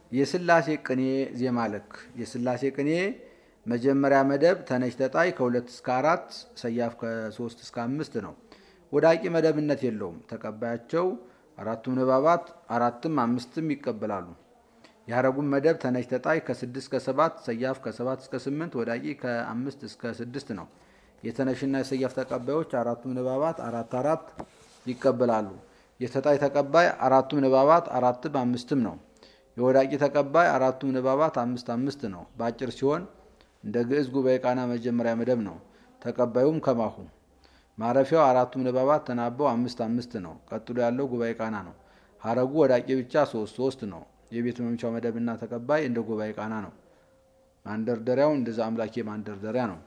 የስላሴ ቅኔ ዜማ ልክ የስላሴ ቅኔ መጀመሪያ መደብ ተነሽ ተጣይ ከሁለት እስከ አራት ሰያፍ ከሶስት እስከ አምስት ነው። ወዳቂ መደብነት የለውም። ተቀባያቸው አራቱም ንባባት አራትም አምስትም ይቀበላሉ። የሀረጉም መደብ ተነሽ ተጣይ ከስድስት እስከ ሰባት ሰያፍ ከሰባት እስከ ስምንት ወዳቂ ከአምስት እስከ ስድስት ነው። የተነሽና የሰያፍ ተቀባዮች አራቱም ንባባት አራት አራት ይቀበላሉ። የተጣይ ተቀባይ አራቱም ንባባት አራትም አምስትም ነው። የወዳቂ ተቀባይ አራቱም ንባባት አምስት አምስት ነው። በአጭር ሲሆን እንደ ግዕዝ ጉባኤ ቃና መጀመሪያ መደብ ነው። ተቀባዩም ከማሁ ማረፊያው አራቱም ንባባት ተናበው አምስት አምስት ነው። ቀጥሎ ያለው ጉባኤ ቃና ነው። ሀረጉ ወዳቂ ብቻ ሶስት ሶስት ነው። የቤት መምቻው መደብና ተቀባይ እንደ ጉባኤ ቃና ነው። ማንደርደሪያው እንደዛ አምላኬ ማንደርደሪያ ነው።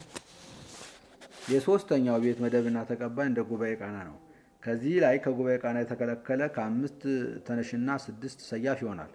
የሶስተኛው ቤት መደብና ተቀባይ እንደ ጉባኤ ቃና ነው። ከዚህ ላይ ከጉባኤ ቃና የተከለከለ ከአምስት ተነሽና ስድስት ሰያፍ ይሆናል።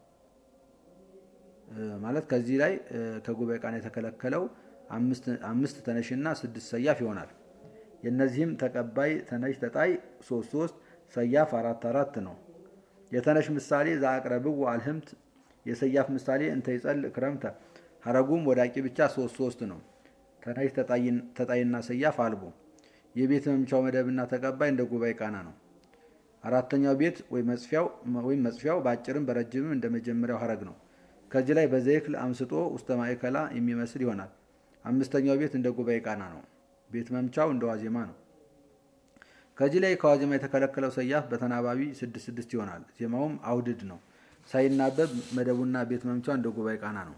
ማለት ከዚህ ላይ ከጉባኤ ቃና የተከለከለው አምስት ተነሽና ስድስት ሰያፍ ይሆናል። የእነዚህም ተቀባይ ተነሽ ተጣይ ሶስት ሶስት ሰያፍ አራት አራት ነው። የተነሽ ምሳሌ ዘአቅረብው አልህምት የሰያፍ ምሳሌ እንተ ይጸልእ ክረምተ ሀረጉም ወዳቂ ብቻ ሶስት ሶስት ነው። ተነሽ ተጣይና ሰያፍ አልቦ የቤት መምቻው መደብና ተቀባይ እንደ ጉባኤ ቃና ነው። አራተኛው ቤት ወይም መጽፊያው በአጭርም በረጅምም እንደ መጀመሪያው ሀረግ ነው። ከዚህ ላይ በዘይክል አምስጦ ውስተ ማእከላ የሚመስል ይሆናል። አምስተኛው ቤት እንደ ጉባኤ ቃና ነው። ቤት መምቻው እንደ ዋዜማ ነው። ከዚህ ላይ ከዋዜማ የተከለከለው ሰያፍ በተናባቢ ስድስት ስድስት ይሆናል። ዜማውም አውድድ ነው። ሳይናበብ መደቡና ቤት መምቻው እንደ ጉባኤ ቃና ነው።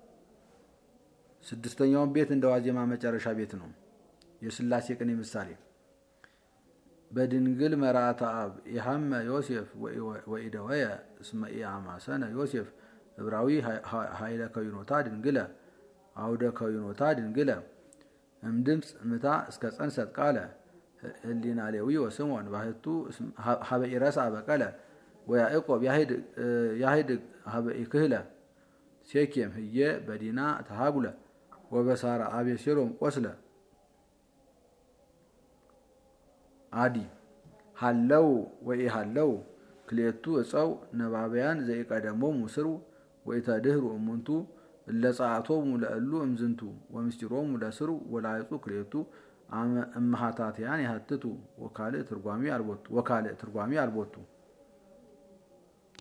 ስድስተኛውን ቤት እንደ ዋዜማ መጨረሻ ቤት ነው። የስላሴ ቅኔ ምሳሌ በድንግል መርአተ አብ የሐመ ዮሴፍ ወኢደወየ እስመ ኢአማሰነ ዮሴፍ ዕብራዊ ኃይለ ከዊኖታ ድንግለ አውደ ከዊኖታ ድንግለ እምድምፅ ምታ እስከ ጸንሰት ቃለ ህሊና ሌዊ ወስምዖን ባህቱ ሀበ ኢረሳ በቀለ ወያዕቆብ ያህድ ሀበ ኢክህለ ሴኬም ህየ በዲና ተሃጉለ ወበሳራ አቤሴሎም ቆስለ አዲ ሃለው ወይ ሃለው ክልኤቱ እፀው ነባብያን ዘይቀደሞሙ ስሩ ወኢተድህሩ እሙንቱ እለጸአቶሙ ለእሉ እምዝንቱ ወምስጢሮሙ ለስሩ ወላይጹ ክልኤቱ እመሃታትያን ያህትቱ ወካልእ ትርጓሚ አልቦቱ